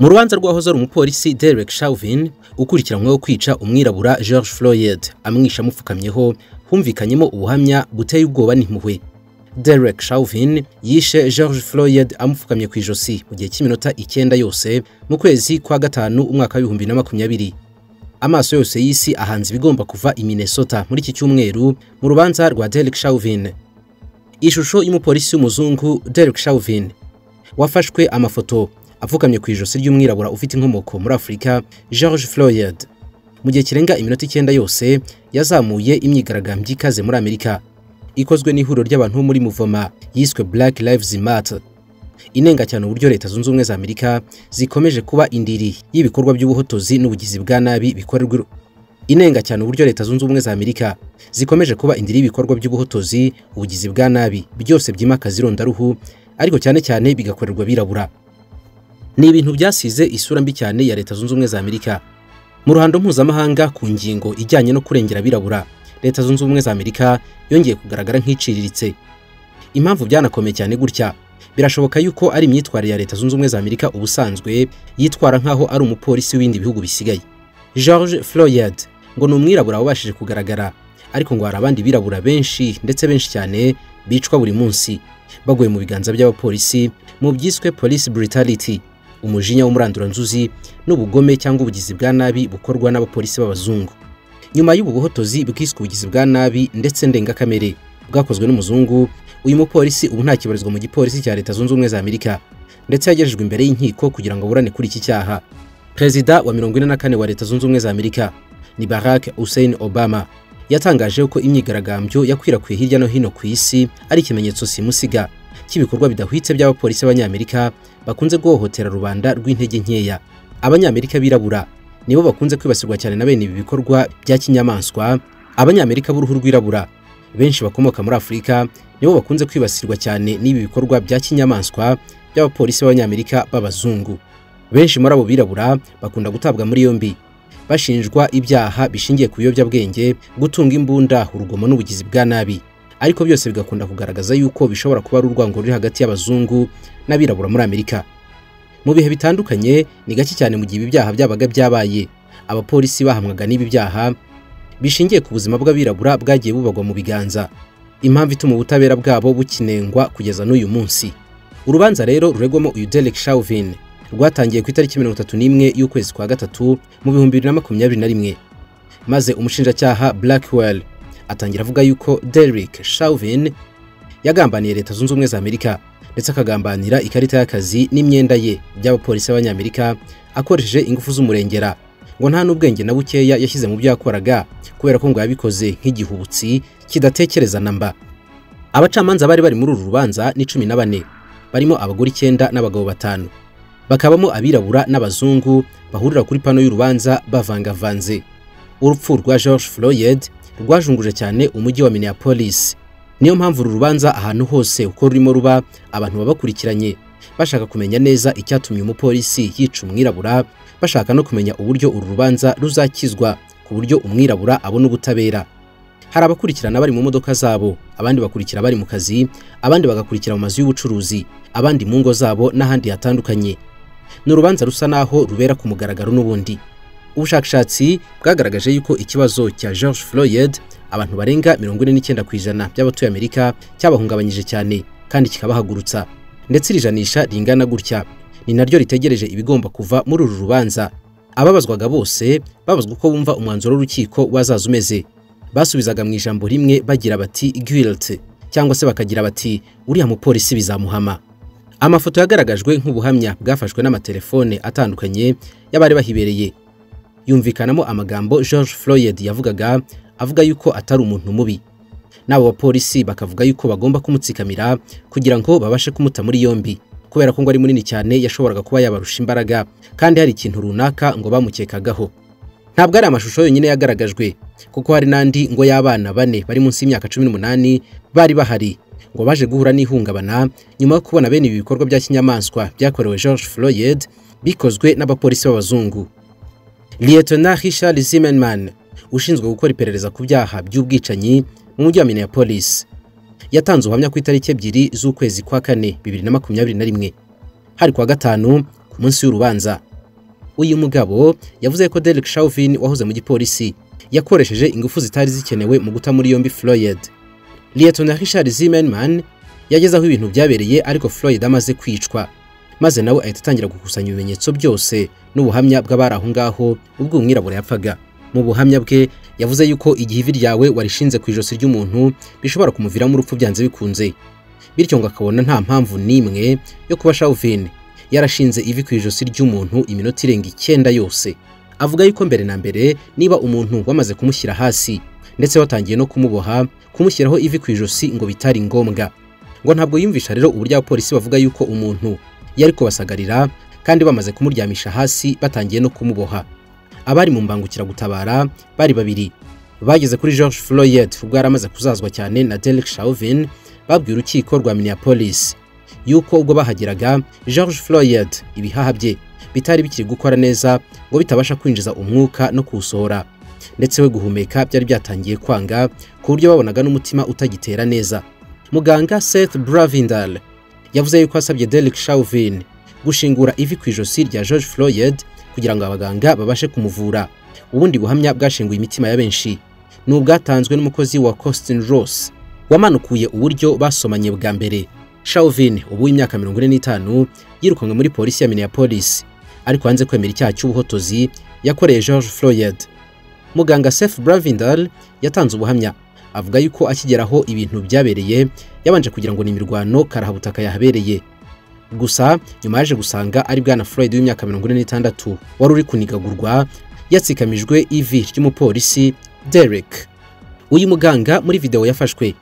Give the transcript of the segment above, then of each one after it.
mu rubanza rwahoze ari umupolisi Derek Chauvin ukurikiranyweho kwica umwirabura George Floyd amwisha amupfukamyeho humvikanyemo ubuhamya buteye ubwoba n'impuhwe Derek Chauvin yishe George Floyd amupfukamye ku ijosi mu gihe cy'iminota icyenda yose mu kwezi kwa gatanu umwaka w'ibihumbi na makumyabiri amaso yose y'isi ahanze ibigomba kuva i Minnesota muri iki cyumweru mu rubanza rwa Derek Chauvin ishusho y'umupolisi w'umuzungu Derek Chauvin wafashwe amafoto apfukamye ku ijosi ry'umwirabura ufite inkomoko muri afurika george floyd mu gihe kirenga iminota icyenda yose yazamuye imyigaragambyo ikaze muri amerika ikozwe n'ihuriro ry'abantu bo muri muvoma yiswe black lives matter inenga cyane uburyo leta zunze ubumwe za amerika zikomeje kuba indiri y'ibikorwa by'ubuhotozi n'ubugizi bwa nabi bikorerwa inenga cyane uburyo leta zunze ubumwe za amerika zikomeje kuba indiri y'ibikorwa by'ubuhotozi ubugizi bwa nabi byose byimakaza irondaruhu ariko cyane cyane bigakorerwa birabura ni ibintu byasize isura mbi cyane ya leta zunze ubumwe za amerika mu ruhando mpuzamahanga ku ngingo ijyanye no kurengera abirabura leta zunze ubumwe za amerika yongeye kugaragara nk'iciriritse impamvu byanakomeye cyane gutya birashoboka yuko ari imyitwarire ya leta zunze ubumwe za amerika ubusanzwe yitwara nk'aho ari umupolisi w'ibindi bihugu bisigaye george floyd ngo ni umwirabura wabashije kugaragara ariko ngo hari abandi birabura benshi ndetse benshi cyane bicwa buri munsi baguye mu biganza by'abapolisi mu byiswe police brutality umujinya w'umuranduranzuzi n'ubugome cyangwa ubugizi bwa nabi bukorwa n'abapolisi b'abazungu nyuma y'ubu buhotozi bwiswe ubugizi bwa nabi ndetse ndengakamere bwakozwe n'umuzungu uyu mupolisi ubu ntakibarizwa mu gipolisi cya leta zunze ubumwe za amerika ndetse yagejejwe imbere y'inkiko kugira ngo aburane kuri iki cyaha perezida wa mirongo ine na kane wa leta zunze ubumwe za amerika ni barack hussein obama yatangaje ko imyigaragambyo yakwirakwiye hirya no hino ku isi ari ikimenyetso simusiga cy'ibikorwa bidahwitse by'abapolisi b'abanyamerika bakunze guhohotera rubanda rw'intege nkeya abanyamerika birabura nibo bakunze kwibasirwa cyane na bene ibi bikorwa bya kinyamaswa abanyamerika b'uruhu rwirabura benshi bakomoka muri afurika nibo bakunze kwibasirwa cyane n'ibi bikorwa bya kinyamaswa by'abapolisi b'abanyamerika b'abazungu benshi muri abo birabura bakunda gutabwa muri yombi bashinjwa ibyaha bishingiye ku biyobyabwenge gutunga imbunda urugomo n'ubugizi bwa nabi ariko byose bigakunda kugaragaza yuko bishobora kuba ari urwango ruri hagati y'abazungu n'abirabura muri amerika mu bihe bitandukanye ni gake cyane mu gihe ibi byaha byabaga byabaye abapolisi bahamwaga n'ibi byaha bishingiye ku buzima bw'abirabura bwagiye bubagwa mu biganza impamvu ituma ubutabera bwabo bukinengwa kugeza n'uyu munsi urubanza rero ruregwamo uyu derek chauvin rwatangiye ku itariki mirongo itatu n'imwe y'ukwezi kwa gatatu mu bihumbi bibiri na makumyabiri na rimwe maze umushinjacyaha blackwell atangira avuga yuko Derek Chauvin yagambaniye leta zunze ubumwe za Amerika ndetse akagambanira ikarita y'akazi n'imyenda ye by'abapolisi b'abanyamerika akoresheje ingufu z'umurengera ngo nta n'ubwenge na bukeya yashyize mu byo yakoraga kubera ko ngo yabikoze nk'igihubutsi kidatekereza na mba abacamanza bari bari muri uru rubanza ni cumi na bane barimo abagore icyenda n'abagabo batanu bakabamo abirabura n'abazungu bahurira kuri pano y'urubanza bavangavanze urupfu rwa George Floyd rwajunguje cyane umujyi wa Minneapolis niyo mpamvu uru rubanza ahantu hose uko rurimo ruba abantu baba bakurikiranye bashaka kumenya neza icyatumye umupolisi yica umwirabura bashaka no kumenya uburyo uru rubanza ruzakizwa ku buryo umwirabura abona ubutabera hari abakurikirana bari mu modoka zabo abandi bakurikira bari mu kazi abandi bagakurikira mu mazu y'ubucuruzi abandi mu ngo zabo n'ahandi hatandukanye ni urubanza rusa naho rubera ku mugaragaro n'ubundi ubushakashatsi bwagaragaje yuko ikibazo cya George Floyd abantu barenga mirongo ine n'icyenda ku ijana by'abatuye Amerika cyabahungabanyije cyane kandi kikabahagurutsa ndetse iri janisha ringana gutya ni naryo ritegereje ibigomba kuva muri uru rubanza ababazwaga bose babazwa uko bumva umwanzuro w'urukiko wazaza umeze basubizaga mu ijambo rimwe bagira bati guilt cyangwa se bakagira bati uriya mupolisi bizamuhama amafoto yagaragajwe nk'ubuhamya bwafashwe n'amatelefone atandukanye y'abari bahibereye yumvikanamo amagambo George Floyd yavugaga avuga yuko atari umuntu mubi n'abo bapolisi bakavuga yuko bagomba kumutsikamira kugira ngo babashe kumuta muri yombi kubera ko ngo ari munini cyane yashoboraga kuba yabarusha imbaraga kandi hari ikintu runaka ngo bamukekagaho ntabwo ari amashusho yonyine yagaragajwe kuko hari n'andi ngo y'abana bane bari munsi y'imyaka cumi n'umunani bari bahari ngo baje guhura n'ihungabana nyuma yo kubona bene ibi bikorwa bya kinyamaswa byakorewe George Floyd bikozwe n'abapolisi b'abazungu Lieutenant Richard Zimmerman ushinzwe gukora iperereza ku byaha by'ubwicanyi mu mujyi wa Minneapolis yatanze ubuhamya ku itariki ebyiri z'ukwezi kwa kane bibiri na makumyabiri na rimwe hari kuwa gatanu ku munsi w'urubanza uyu mugabo yavuze ko Derek Chauvin wahoze mu gipolisi yakoresheje ingufu zitari zikenewe mu guta muri yombi Floyd Lieutenant Richard Zimmerman yageze aho ibintu byabereye ariko Floyd amaze kwicwa maze nawe ahita atangira gukusanya ibimenyetso byose n'ubuhamya bw'abari aho ngaho ubwo umwirabura yapfaga mu buhamya bwe yavuze yuko igihe ivi ryawe warishinze ku ijosi ry'umuntu bishobora kumuviramo urupfu byanze bikunze bityo ngo akabona nta mpamvu n'imwe yo kuba Chauvin yarashinze ivi ku ijosi ry'umuntu iminota irenga icyenda yose avuga yuko mbere na mbere niba umuntu wamaze kumushyira hasi ndetse watangiye no kumuboha kumushyiraho ivi ku ijosi ngo bitari ngombwa ngo ntabwo yumvisha rero uburyo abapolisi bavuga yuko umuntu yari kubasagarira kandi bamaze kumuryamisha hasi batangiye no kumuboha abari mu mbangukiragutabara bari babiri bageze kuri George Floyd ubwo yari amaze kuzazwa cyane na Derek Chauvin babwiye urukiko rwa Minneapolis yuko ubwo bahageraga George Floyd ibihaha bye bitari bikiri gukora neza ngo bitabasha kwinjiza umwuka no kuwusohora ndetse we guhumeka byari byatangiye kwanga ku buryo babonaga n'umutima utagitera neza muganga Seth Bravindal yavuze yuko asabye Derek Chauvin gushingura ivi ku ijosi rya George Floyd kugira ngo abaganga babashe kumuvura ubundi buhamya bwashinguye imitima ya benshi ni ubwatanzwe n'umukozi wa Costin Ross wamanukuye uburyo basomanye bwa mbere Chauvin ubu imyaka 45 yirukanwe muri polisi ya Minneapolis ariko hanze kwemera icyaha cy'ubuhotozi yakoreye George Floyd muganga Seth Bravindal yatanze ubuhamya avuga yuko akigeraho ibintu byabereye yabanje kugira ngo ni imirwano karabutaka yahabereye gusa nyuma yaje gusanga ari bwana Floyd w'imyaka 46 wari uri kunigagurwa yatsikamijwe ivi ry'umupolisi Derek uyu muganga muri video yafashwe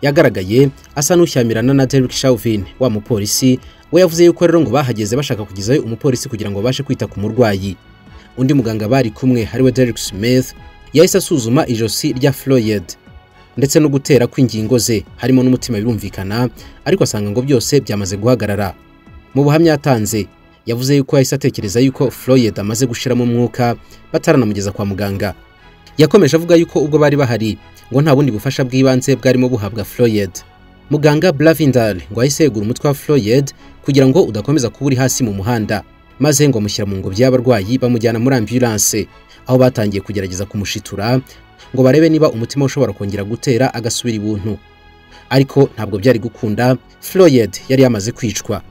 yagaragaye asa n'ushyamirana na Derek Chauvin wa mupolisi we yavuze yuko rero ngo bahageze bashaka kugizayo umupolisi kugira ngo babashe kwita ku murwayi undi muganga bari kumwe hariwe Derek Smith yahise asuzuma ijosi rya Floyd ndetse no gutera kw'ingingo ze harimo n'umutima birumvikana ariko asanga ngo byose byamaze guhagarara mu buhamya yatanze yavuze yuko yahise atekereza yuko Floyd amaze gushiramo umwuka bataranamugeza kwa muganga yakomeje avuga yuko ubwo bari bahari ngo nta bundi bufasha bw'ibanze bwarimo buhabwa Floyd muganga Blavindal ngo yahise yegura umutwe wa Floyd kugira ngo udakomeza kuba uri hasi mu muhanda maze ngo amushyira mu ngobyi y'abarwayi bamujyana muri ambulance aho batangiye kugerageza kumushitura ngo barebe niba umutima ushobora kongera gutera agasubira ibuntu ariko ntabwo byari gukunda Floyd yari yamaze kwicwa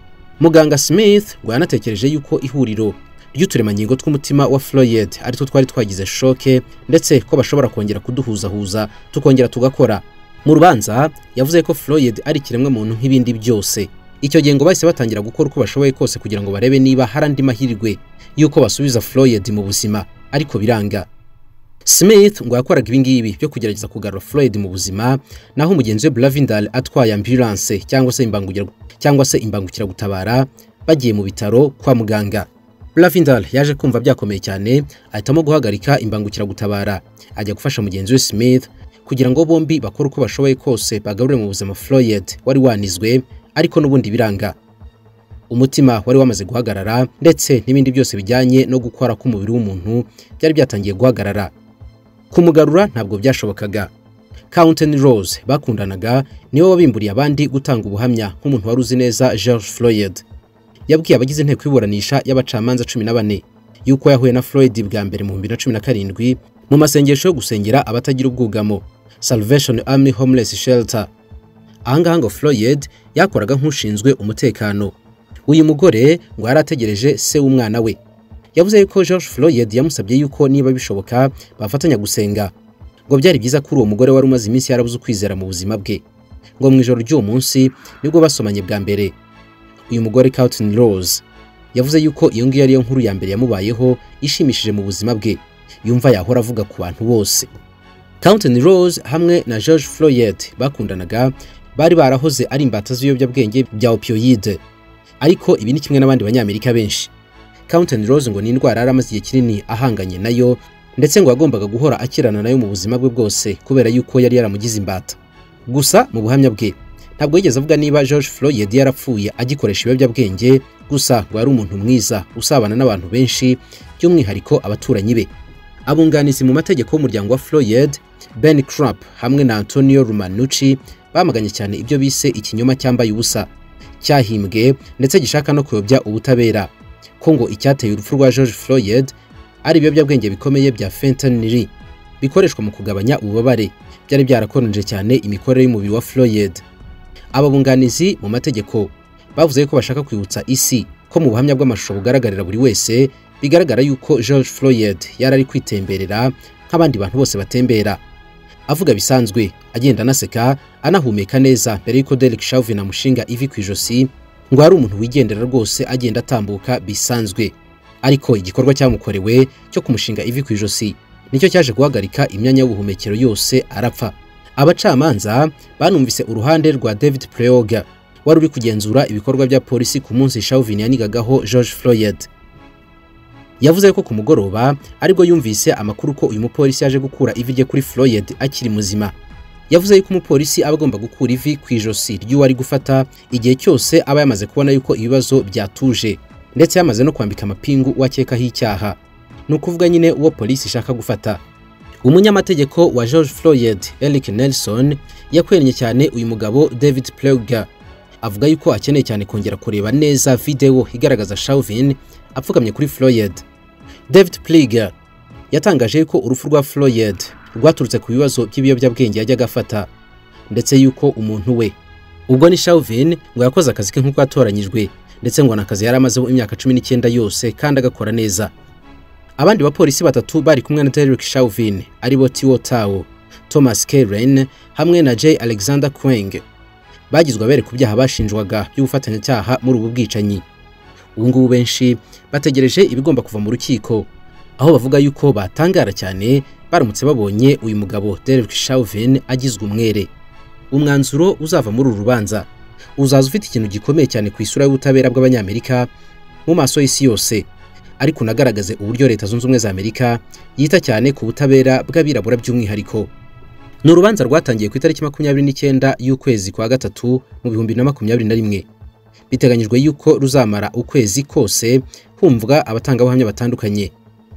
muganga Smith ngo yanatekereje yuko ihuriro ry'uturemangingo tw'umutima wa Floyd ari two twari twagize shoke ndetse ko bashobora kongera kuduhuzahuza tukongera tugakora mu rubanza yavuze ko Floyd ari kiremwa muntu nk'ibindi byose icyo gihe ngo bahise batangira gukora uko bashoboye kose kugira ngo barebe niba hari andi mahirwe y'uko basubiza Floyd mu buzima ariko biranga Smith ngo yakoraga ibingibi byo kugerageza kugarura Floyd mu buzima naho umugenzi we Blavindal atwaye ambulance cyangwa se imbangugira cyangwa se imbangukira gutabara bagiye mu bitaro kwa muganga Blavindal yaje kumva byakomeye cyane ahitamo guhagarika imbangukira gutabara ajya gufasha mugenzi we Smith kugira ngo bombi bakore uko bashoboye kose bagarure mu buzima Floyd wari wanizwe ariko n'ubundi biranga umutima wari wamaze guhagarara ndetse n'ibindi byose bijyanye no gukora k'umubiri w'umuntu byari byatangiye guhagarara kumugarura ntabwo byashobokaga Counten Rose bakundanaga niwe wabimburiye abandi gutanga ubuhamya nk'umuntu wari uzi neza George Floyd yabwiye abagize inteko y'iburanisha y'abacamanza cumi na bane yuko yahuye na Floyd bwa mbere mu 2017 mu masengesho yo gusengera abatagira ubwugamo Salvation Army Homeless Shelter ahangaha ngo Floyd yakoraga nk'ushinzwe umutekano uyu mugore ngo yari ategereje se w'umwana we yavuze yuko George Floyd yamusabye yuko niba bishoboka bafatanya gusenga ngo byari byiza kuri uwo mugore wari umaze iminsi yarabuze ukwizera mu buzima bwe ngo mu ijoro ry'uwo munsi nibwo basomanye bwa mbere uyu mugore Carlton Rose yavuze yuko iyo ngiyo ariyo nkuru ya mbere yamubayeho ishimishije mu buzima bwe yumva yahora avuga ku bantu bose Carlton Rose hamwe na George Floyd bakundanaga bari barahoze ari imbata z'ibiyobyabwenge bya opioide ariko ibi ni kimwe n'abandi banyamerika benshi Counten Rose ngo ni indwara yari amaze igihe kinini ahanganye nayo ndetse ngo yagombaga guhora akirana nayo mu buzima bwe bwose kubera yuko yari yaramugize imbata gusa mu buhamya bwe ntabwo yigeze avuga niba George Floyd yarapfuye agikoresha ibiyobyabwenge gusa ngo yari umuntu mwiza usabana n'abantu benshi by'umwihariko abaturanyi be abunganizi mu mategeko y'umuryango wa Floyd Ben Crump hamwe na Antonio Rumanucci bamaganye cyane ibyo bise ikinyoma cyambaye ubusa cyahimbwe ndetse gishaka no kuyobya ubutabera ko ngo icyateye urupfu rwa George Floyd ari ibiyobyabwenge bikomeye bya fentanyl bikoreshwa mu kugabanya ububabare byari byarakonje cyane imikorere y'umubiri wa Floyd ababunganizi mu mategeko bavuze ko bashaka kwibutsa isi ko mu buhamya bw'amashusho bugaragarira buri wese bigaragara yuko George Floyd yari ari kwitemberera nk'abandi bantu bose batembera avuga bisanzwe agenda anaseka anahumeka neza mbere y'uko Derek Chauvin amushinga ivi ku ijosi ngo ari umuntu wigendera rwose agenda atambuka bisanzwe ariko igikorwa cyamukorewe cyo kumushinga ivi ku ijosi nicyo cyaje guhagarika imyanya y'ubuhumekero yose arapfa abacamanza banumvise uruhande rwa David Preoga wari uri kugenzura ibikorwa bya polisi ku munsi Chauvin yanigagaho George Floyd yavuze ko ku mugoroba aribwo yumvise amakuru ko uyu mupolisi yaje gukura ivi rye kuri Floyd akiri muzima yavuze yuko umupolisi aba agomba gukura ivi ku ijosi ry'uwo ari gufata igihe cyose aba yamaze kubona yuko ibibazo byatuje ndetse yamaze no kwambika amapingu uwakekaho icyaha ni ukuvuga nyine uwo polisi ishaka gufata umunyamategeko wa George Floyd Eric Nelson yakwennye cyane uyu mugabo David Plouga avuga yuko akeneye cyane kongera kureba neza videwo igaragaza Chauvin apfukamye kuri Floyd David Plouga yatangaje yuko urupfu rwa Floyd rwaturutse ku bibazo by'ibiyobyabwenge yajyaga afata ndetse yuko umuntu we ubwo ni Chauvin ngo yakoze akazi ke nk'uko yatoranyijwe ndetse ngo n'akazi yari amazeho imyaka cumi n'icyenda yose kandi agakora neza abandi bapolisi batatu bari kumwe na Derek Chauvin aribo Tiwo Tao, Thomas Keren hamwe na J Alexander Kweng bagizwe abere ku byaha bashinjwaga by'ubufatanyacyaha muri ubu bwicanyi ubu ngubu benshi bategereje ibigomba kuva mu rukiko aho bavuga yuko batangara cyane baramutse babonye uyu mugabo Derek Chauvin agizwe umwere umwanzuro uzava muri uru rubanza uzaza ufite ikintu gikomeye cyane ku isura y'ubutabera bw'abanyamerika mu maso y'isi yose ariko unagaragaze uburyo leta zunze ubumwe za Amerika yita cyane ku butabera bw'abirabura by'umwihariko ni urubanza rwatangiye ku itariki makumyabiri n'icyenda y'ukwezi kwa gatatu mu bihumbi na makumyabiri na rimwe biteganyijwe yuko ruzamara ukwezi kose humvwa abatangabuhamya batandukanye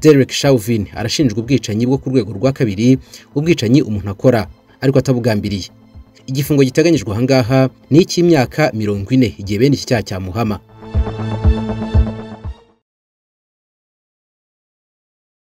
Derek Chauvin arashinjwa ubwicanyi bwo ku rwego rwa kabiri ubwicanyi umuntu akora ariko atabugambiriye igifungo giteganyijwe ahangaha ni icy'imyaka mirongo ine igihe bene iki cyaha cyamuhama